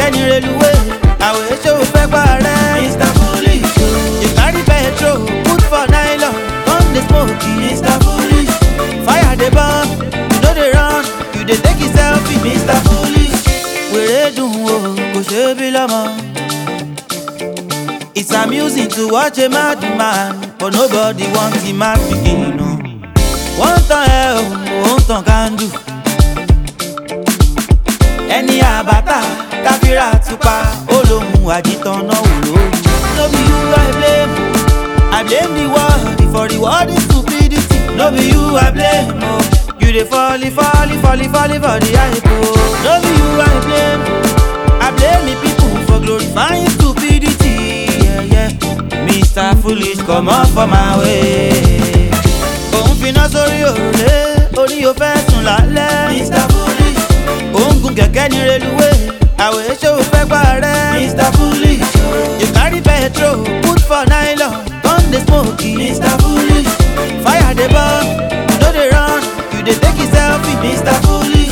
ní reluwé àwọn èso fẹ́ gbà rẹ̀. mr foolish you carry petrol put for nylon come dey smoke mr foolish fire dey burn you no dey run you dey take it selfie mr foolish wèrè dùn o kò ṣe é bí lọ́mọ. It's amusing to watch a mad man, but nobody wants him mad begin. No. Wọ́n tàn ẹ́ o, òun tàn kándù. Ẹni àbátà káfíra tupa, ó lóhun àjítàn náà wò lóru. No be you I blame, I blame the world for the world is stupidity. No be you I blame, oh. You dey fall, fall, fall, fall for the hype, oh. No be you I blame, I blame the people for glorifying stupidity. Yeah, yeah. Mr. Foolish, come up for my way. Òun finá sórí òrùlé, orí o fẹ́ sùn lálẹ́. Mr. Foolish. Òun gun kẹ̀kẹ́ ní reluwé, àwọ̀ èso fẹ́ gbà rẹ̀. Mr. Foolish. You carry petrol, put for nylon, come dey smoke. Mr. Foolish. Fire dey burn, you no dey run, you dey take it selfie. Mr. Foolish.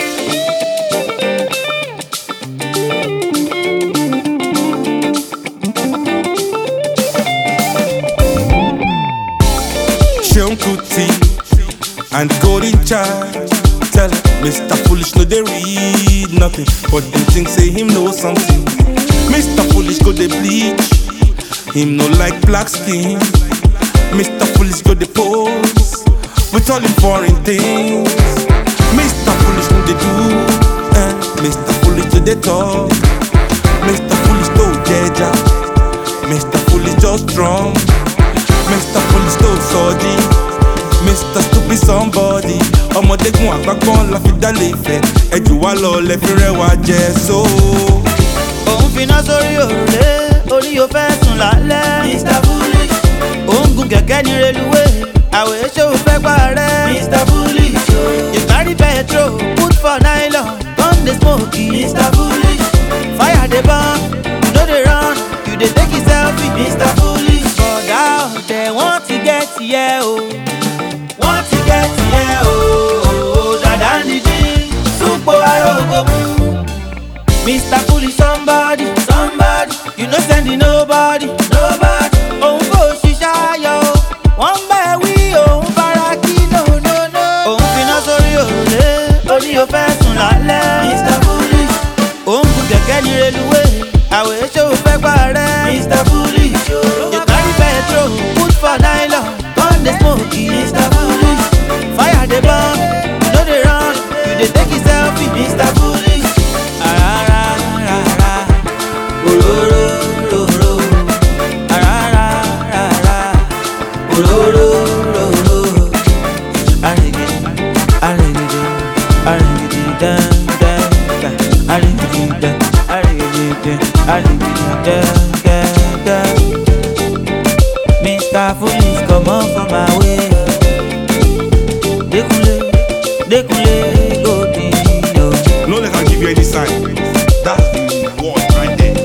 Sean Kuti and Golden Child. Tell her, Mr. Foolish, no, they read nothing, but them think say him know something. Mr. Foolish go they bleach, him no like black skin. Mr. Foolish go they pose with all him foreign things. Mr. Foolish no they do, eh? Mr. Foolish do they talk. Mr. Foolish no jeja, Mr. Foolish just strong. Mr. Foolish tó sọ́ọ́dí Mr. Stupid somebody ọmọdégun àpapọ̀ la fi dálé ìfẹ́ ẹjù wá lọ lẹ́fi rẹwà jẹ so. Òun finá sórí òrùlé, orí o fẹ́ sùn lálẹ́. Mr. Foolish. Òun gun kẹ̀kẹ́ ní reluwé, àwọ̀ èso fẹ́ gbà rẹ̀. Mr. Foolish. You carry petrol, put for nylon, come dey smoke. Mr. Foolish. Fire dey burn, you no dey run, you dey take it selfie. Mr. Foolish. Bọ̀dá ọ̀tẹ̀ wọ́n ti gẹ́ tiẹ̀ o. Wọ́n ti gẹ́ tiẹ̀ o. Dàdá ń dídí, súpò arógo mú. Mr. Foolish somebody, somebody, you no sending nobody, nobody. Òun kò ṣiṣẹ́ ayọ̀ o, wọ́n ń bẹ̀ wí òun fara kí no no no. Òun finá sórí òrùlé, orí o fẹ́ sùn lálẹ́. Mr. Foolish. Òun gun kẹ̀kẹ́ ní reluwé, àwọ̀ èso fẹ́ gbà rẹ̀. Mr. Foolish. You carry petrol, put for nylon, come dey smoke. Mr. Foolish. Fire dey burn, you no dey run, you dey take it selfie. Mr. Foolish. Arararara, ororororo. Arararara, ororororo. Arigidi, arigidi, arigidi, dan, dan, dan. Arigidi, dan, arigidi, dan, arigidi, dan, dan, dan. Mr. Foolish, come on from my way. Dekunle, Dekunle, go di yo. no let am give you any sign that's the word right there.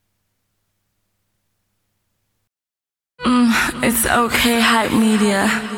It's okay, hype media.